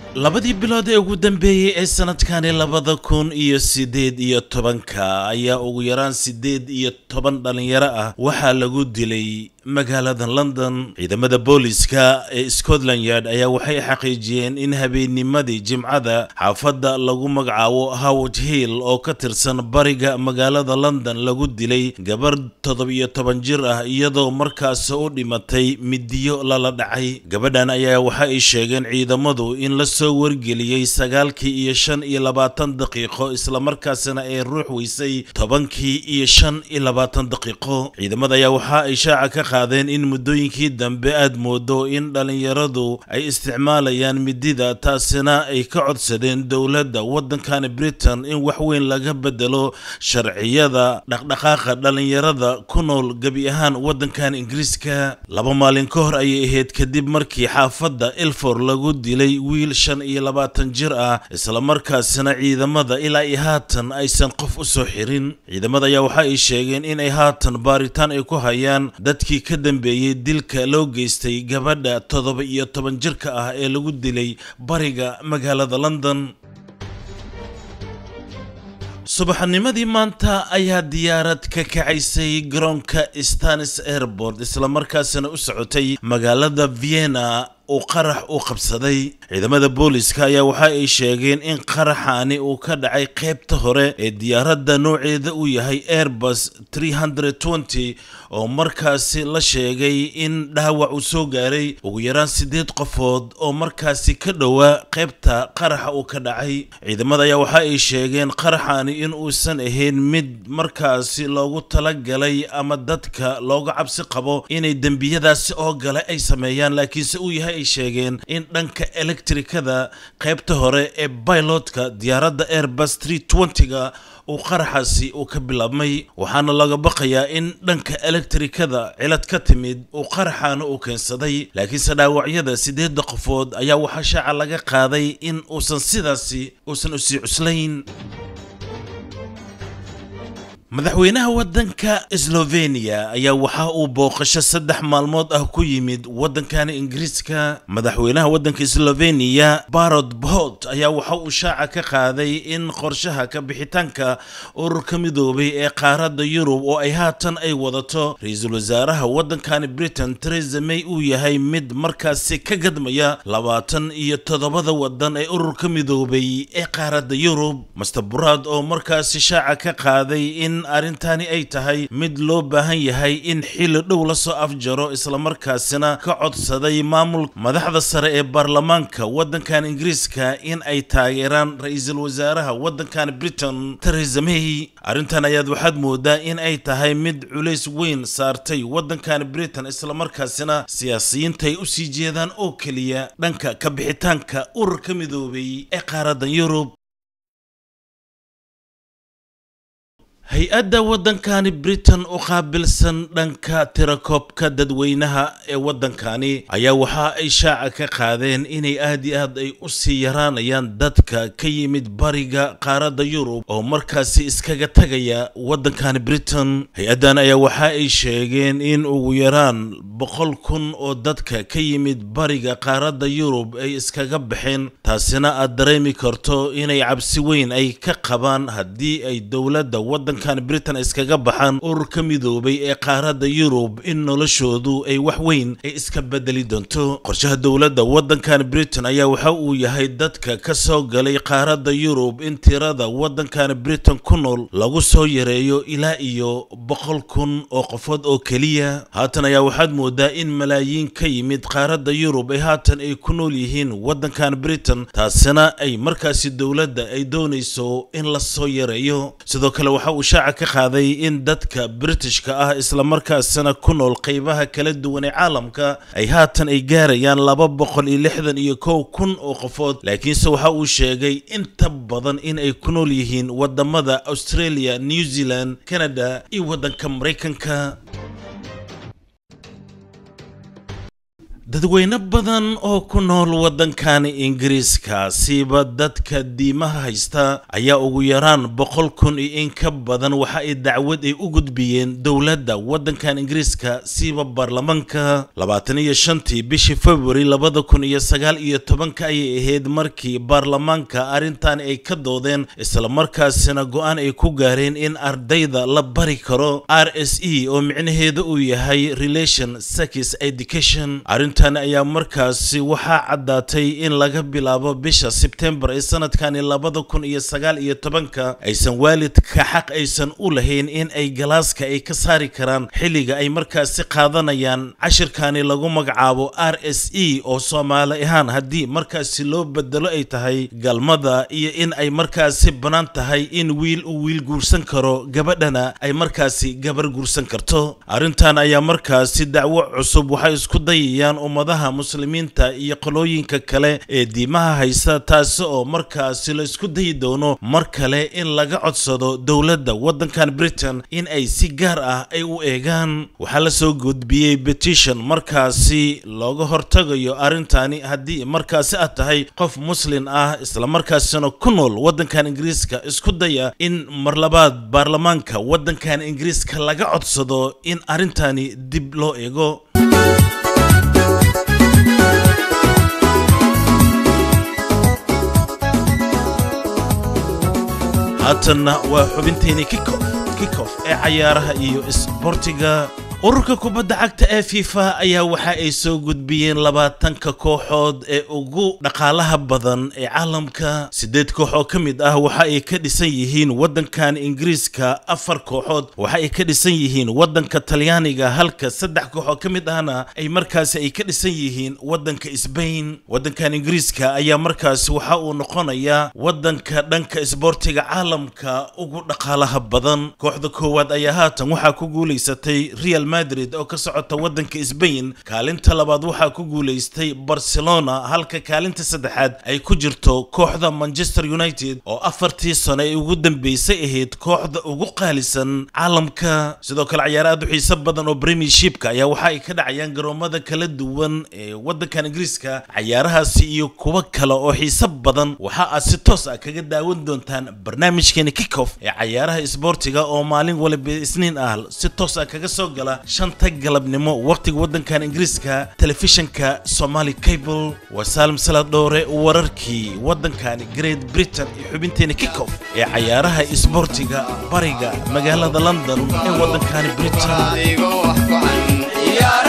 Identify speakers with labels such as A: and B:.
A: labadii bilood ee ugu dambeeyey ee sanadkani labada kun iyo sideed iyo tobanka ayaa ugu yaraan sideed iyo toban dhalinyaro ah waxaa lagu dilay magaalada london ciidamada booliska ee scotland yard ayaa waxay xaqiijiyeen in habeennimadii jimcada xaafadda lagu magacaabo howard hill oo ka tirsan bariga magaalada london lagu dilay gabar toddobiyo toban jir ah iyadoo markaas u dhimatay midiyo lala dhacay gabadhan ayaa waxa ay sheegeen ciidamadu in la soo wargeliyey sagaalkii iyo shan iyo labaatan daqiiqo islamarkaasina ay ruux weysay tobankii iyo shan iyo labaatan daqiiqo ciidamada ayaa waxa ay shaaca ka qaadeen in muddooyinkii dambe aad moodo in dhalinyaradu ay isticmaalayaan midida taasina ay ka codsadeen dowladda waddankani britain in wax weyn laga bedelo sharciyada dhaqdhaqaaqa dhalinyarada ku nool gebi ahaan waddankan ingiriiska laba maalin ka hor ayay ahayd kadib markii xaafadda ilfor lagu dilay wiil shan iyo labaatan jir ah islamarkaasina ciidamada ilaa iyo haatan aysan qof u soo xirin ciidamada ayaa waxa ay sheegeen in ay haatan baaritaan ay ku hayaan dadkii ka dambeeyey dilka loo geystay gabadha toddoba iyo toban jirka ah ee lagu dilay bariga magaalada london subaxnimadii maanta ayaa diyaarad ka kacaysay garoonka stanis airport islamarkaasina u socotay magaalada vienna uu qarax u qabsaday ciidamada booliska ayaa waxa ay sheegeen in qaraxaani uu ka dhacay qaybta hore ee diyaaradda nooceeda uu yahay airbus oo markaasi la sheegay in dhaawac uu soo gaaray ugu yaraan siddeed qofood oo markaasi ka dhowaa qaybta qaraxa uu ka dhacay ciidamada ayaa waxa ay sheegeen qaraxaani in uusan ahayn mid markaasi loogu talagalay ama dadka looga cabsi qabo inay dembiyadaasi oo gale ay sameeyaan laakiinse uu yahay ay sheegeen in dhanka elektrikada qaybta hore ee bilotka diyaaradda airbus ga uu qaraxaasi uu ka bilaabmay waxaana laga baqayaa in dhanka elektrikada cilad ka timid uu qaraxaana uu keensaday laakiinse dhaawacyada siddeedda qofood ayaa waxaa shaaca laga qaaday in uusan sidaasi uusan usii cuslayn madaxweynaha waddanka slovenia ayaa waxa uu booqasho saddex maalmood ah ku yimid waddankani ingiriiska madaxweynaha waddanka slovenia barod bot ayaa waxa uu shaaca ka qaaday in qorshaha ka bixitaanka ururka midoobay ee qaaradda yurub oo ay haatan ay wadato ra-iisul wasaaraha waddankani britain teresa may uu yahay mid markaasi ka gadmaya labaatan iyo toddobada waddan ee ururka midoobay ee qaaradda yurub master burad oo markaasi shaaca ka qaaday in arrintani ay tahay mid loo baahan yahay in xilli dhow la soo afjaro islamarkaasina ka codsaday maamul madaxda sare ee baarlamaanka waddankan ingiriiska in ay taageeraan ra-iisul wasaaraha waddankan britain teresa may arrintan ayaad waxaad moodaa in ay tahay mid culays weyn saartay waddankan britain islamarkaasina siyaasiyiinta ay usii jeedaan oo keliya dhanka ka bixitaanka ururka midoobay ee qaaraddan yurub hay-adda waddankani britain u qaabilsan dhanka tirakoobka dadweynaha ee waddankani ayaa waxa ay shaaca ka qaadeen inay aad iyo aad ay u sii yaraanayaan dadka ka yimid bariga qaaradda yurub oo markaasi iskaga tagaya waddankani britain hay-addan ayaa waxa ay sheegeen in ugu yaraan boqol kun oo dadka ka yimid bariga qaaradda yurub ay iskaga baxeen taasina aad dareemi karto inay cabsi weyn ay ka qabaan haddii ay dowladda waddan britain iskaga baxaan ururka midoobay ee qaaradda yurub in noloshoodu ay wax weyn ay iska bedeli doonto qorshaha dowladda waddankan britain ayaa waxa uu yahay dadka ka soo galay qaaradda yurub in tirada waddankan britain ku nool lagu soo yareeyo ilaa iyo boqol kun oo qofood oo keliya haatan ayaa waxaad moodaa in malaayiin ka yimid qaaradda yurub ee haatan ay ku nool yihiin waddankan britain taasina ay markaasi dowladda ay doonayso in la soo yareeyo sidoo kale waxa uu shaaca ka qaaday in dadka britishka ah islamarkaasina ku nool qeybaha kala duwan ee caalamka ay haatan ay gaarayaan laba boqol iyo lixdan iyo kow kun oo qofood laakiinse waxa uu sheegay inta badan in ay ku nool yihiin wadamada australia new zealand canada iyo waddanka maraykanka dadweyne badan oo ku nool waddankani ingiriiska siiba dadka diimaha haysta ayaa ugu yaraan boqol kun iyo in ka badan waxa ay dacwad ay u gudbiyeen dowladda waddankan ingiriiska siiba baarlamaanka labaatan iyo shantii bishii februari labada kun iyo sagaal iyo tobanka ayay ahayd markii baarlamaanka arrintan ay ka doodeen islamarkaasina go-aan ay ku gaareen in ardayda la bari karo r s e oo micnaheeda uu yahay relation sex education arrintan ayaa markaasi waxaa caddaatay in laga bilaabo bisha sebtembar ee sanadkani labada kun iyo sagaal iyo tobanka aysan waalidka xaq aysan u lahayn in ay galaaska ay ka saari karaan xilliga ay markaasi qaadanayaan cashirkani lagu magacaabo r s e oo soomaali ahaan haddii markaasi loo bedelo ay tahay galmada iyo in ay markaasi bannaan tahay in wiil uu wiil guursan karo gabadhana ay markaasi gabar guursan karto arrintan ayaa markaasi dacwo cusub waxay isku dayayaan ummadaha muslimiinta iyo qolooyinka kale ee diimaha haysta taasi oo markaasi la isku dayi doono mar kale in laga codsado dowladda waddankan britain in ay si gaar ah ay u eegaan waxaa la soo gudbiyey petition markaasi looga hortagayo arrintani haddii markaasi aad tahay qof muslin ah islamarkaasina ku nool waddankan ingiriiska isku daya in mar labaad baarlamaanka waddankan ingiriiska laga codsado in arrintani dib loo eego haatanna waa xubinteeni kikof ee cayaaraha iyo isboortiga ururka kubadda cagta ee fifa ayaa waxa ay soo gudbiyeen labaatanka kooxood ee ugu dhaqaalaha badan ee caalamka siddeed koox oo ka mid ah waxa ay ka dhisan yihiin waddankan ingiriiska afar kooxood waxa ay ka dhisan yihiin waddanka talyaaniga halka saddex koox oo ka mid ahna ay markaasi ay ka dhisan yihiin waddanka sbain waddankan ingiriiska ayaa markaasi waxa uu noqonayaa waddanka dhanka isboortiga caalamka ugu dhaqaalaha badan kooxda koowaad ayaa haatan waxaa ku guulaysatay real madrid oo ka socota waddanka sbain kaalinta labaad waxaa ku guulaystay barcelona halka kaalinta saddexaad ay ku jirto kooxda manchester united oo afartii sano ee ugu dambeysay ahayd kooxda ugu qaalisan caalamka sidoo kale cayaaro aad u xiiso badan oo premiershipka ayaa waxa ay ka dhacayaan garoomada kala duwan ee waddankan ingiriiska cayaarahaasi iyo kuwo kale oo xiiso badan waxa aad si toos ah kaga daawan doontaan barnaamijkeeni kickoff ee cayaaraha isboortiga oo maalin waliba isniin ah si toos ah kaga soo gala shanta galabnimo waqtiga waddankan ingiriiska telefishinka somali cable waa saalim salad dhowre wararkii waddankani great britain iyo xubinteena kickoff ee cayaaraha isboortiga bariga magaalada london ee waddankani britain